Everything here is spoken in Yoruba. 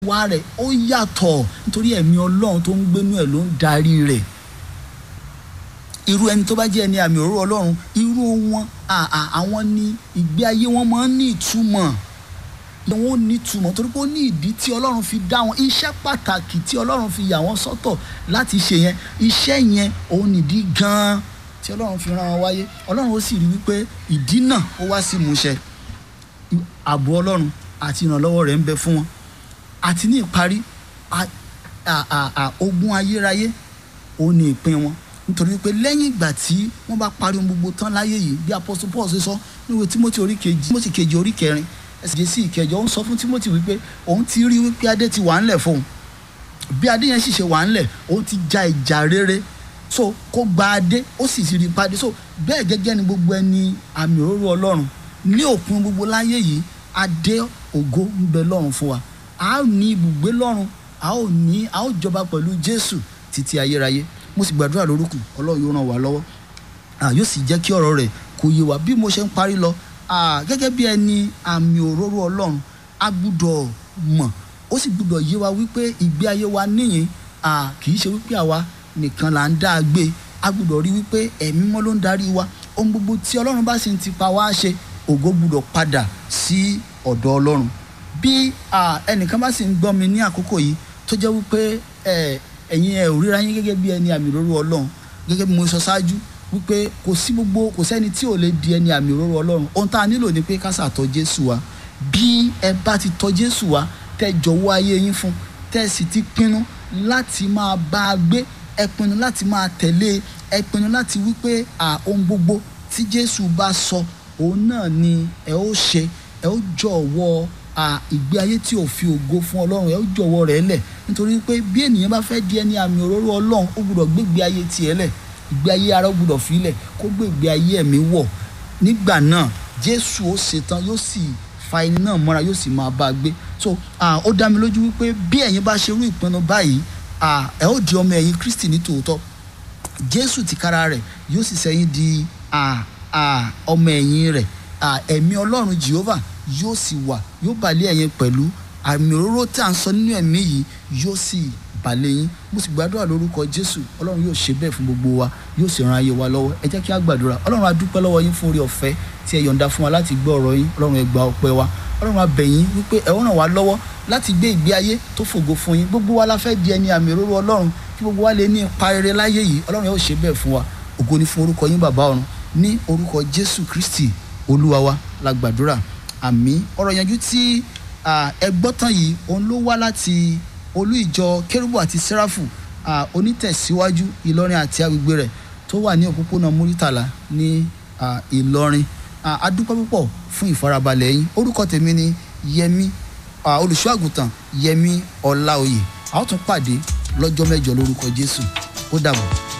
wá rẹ̀ ó yàtọ̀ nítorí ẹ̀mí ọlọ́run tó ń gbénú ẹ̀ ló ń darí rẹ̀ irú ẹni tó bá jẹ́ ẹni àmì òróró ọlọ́run irú wọn àwọn ni ìgbé ayé wọn máa ń ní ìtumọ̀ wọn ò ní ìtumọ̀ torí pé ó ní ìdí tí ọlọ́run fi dá wọn iṣẹ́ pàtàkì tí ọlọ́run fi yà wọ́n sọ́tọ̀ láti ṣe yẹn iṣẹ́ yẹn òun nìdí gan-an tí ọlọ́run fi rán wọn wáyé ọlọ́run ó sì rí wípé ìdí náà ó wá sí ìmúṣẹ ààbò ọlọ́run àti ìrànlọ́wọ́ rẹ̀ ń bẹ fún wọn àti ní ìparí ogun ayérayé òun ni ìpín wọn nítorí pé lẹ́yìn ìgbà tí wọ́n bá parí ohun gbogbo tán láyé yìí bí apostle paul ṣe sọ níwèé timothy orí kejì timothy kejì orí kẹrin ẹsẹ̀ sí ìkẹjọ ó ń sọ fún timothy wípé òun ti rí wípé adé ti wà ńlẹ̀ fóun bí adé yẹn sì ṣe wà ńlẹ̀ òun ti ja ìjà rere so kó gba adé ó sì ti rí padé so bẹ́ẹ̀ gẹ́gẹ́ ni gbogbo ẹni àmì òróró ọlọ́run ní òpin gbogbo láyé yìí adé ògo ń bẹ lọ́run fún wa a ó ní ibùgbé lọ́run a ó ní a ó jọba pẹ̀lú jésù títí ayérayé mo sì gbàdúrà lórúkù ọlọ́run yóò ràn wá lọ́wọ́ yóò sì jẹ́ kí ọ̀rọ̀ rẹ̀ kó yé wa bí mo ṣe ń parí lọ gẹ́gẹ́ bí ẹni àmì òróró ọlọ́run a gbúdọ̀ mọ̀ ó sì gbúdọ̀ yé wa wípé ìgbé ayé wa níyìn kì í ṣe wípé àwa nìkan là ń dá a gbé a gbúdọ̀ rí wípé ẹ̀mí mọ́ ló ń darí wa ohun gbogbo tí ọlọ́run bá sì ń tipa wá ṣe ògo gbúdọ̀ padà sí ọ̀dọ̀ ọlọ́run bí ẹnìkan bá sì ń gbọ́ mi ní àkókò yìí tó jẹ́ wípé ẹ̀yin ẹ̀ ò ríra yín gẹ́gẹ́ bí ẹni àmì òróró ọlọ́run gẹ́gẹ́ bí mo sọ ṣáájú wípé kò sí gbogbo kò sẹ́ni tí ò lè di ẹni àmì òróró ọlọ́run ohun tá a nílò ni pé ká ṣàtọ̀ jésù wa bí ẹ bá ti tọ̀ jésù wa tẹ́ jọ̀wọ́ ayé yín fún tẹ́ sì ti pinnu láti máa bá a gbé ẹ pinnu láti máa tẹ̀lé ẹ pinnu láti wípé ohun gbogbo tí jésù bá sọ òun náà ni ẹ ó ṣe ẹ ó jọ̀wọ́ ìgbé ayé tí ò fi ògo fún ọlọ́run ẹ ó jọ̀wọ́ rẹ̀ lẹ̀ nítorí pé bí ènìyàn bá fẹ́ di ẹni àmì òróró ọlọ́run ó gbúdọ̀ gbégbé ayé tiẹ̀ lẹ̀ ìgbé ayé ara ó gbúdọ̀ filẹ̀ kó gbégbé ayé ẹ̀mí wọ̀ nígbà náà jésù ó ṣetán yóò sì fa ẹni náà mọ́ra yóò sì máa bá a gbé so ó dá mi lójú wípé bí ẹ̀yin bá ṣerú ìpinnu báyìí ẹ ó di ọmọ ẹ̀yìn kristi ní tòótọ́ jésù tìkára rẹ̀ yóò sì sẹ́yìn di ọmọ ẹ̀yìn rẹ̀ ẹ̀mí ọlọ́run jehovah yóò sì wà yóò balẹ̀ ẹ̀yin pẹ̀lú àmì òróró tí à ń sọ nínú ẹ̀mí yìí yóò sì balẹ̀ yín mo sì gbàdúrà lórúkọ jésù ọlọ́run yóò ṣe bẹ́ẹ̀ fún gbogbo wa yóò sì ran ayé wa lọ́wọ́ ẹ jẹ́ kí a gbàdúrà ọlọ́run a dúpẹ́ lọ́wọ́ yín fún orí ọ̀fẹ́ tí ẹ yọ̀ǹda fún wa láti gbọ́ ọ̀rọ̀ yín ọlọ́run ẹ gba ọpẹ́ wa ọlọ́run a bẹ̀ yín wípé ẹ ó ràn wá lọ́wọ́ láti gbé ìgbé ayé tó fògo fún yín gbogbo wa la fẹ́ di ẹni àmì òróró ọlọ́run kí gbogbo wa lè ní ipa rere láyé yìí ọlọ́run yóò ṣe bẹ́ẹ̀ fún wa ògo ni fún orúkọ yín bàbá ọ̀run ní orúkọ jésù kristi olúwa wa la gbàdúrà àmì ọ̀rọ̀ yanjú tí ẹ gbọ́ tán yìí òun ló wá láti olú ìjọ kérúbù àti sẹ́ráfù onítẹ̀síwájú ìlọrin àti agbègbè rẹ̀ tó wà ní òpópónà múrítàlá ní ìlọrin adúpẹ́ púpọ̀ fún ìfarabalẹ̀ yín orúkọ tèmi ni yẹmi olùṣọ́ àgùntàn yẹmi ọláoyè a ó tún pàdé lọ́jọ́ mẹ́jọ lórúkọ jésù ó dàbọ̀.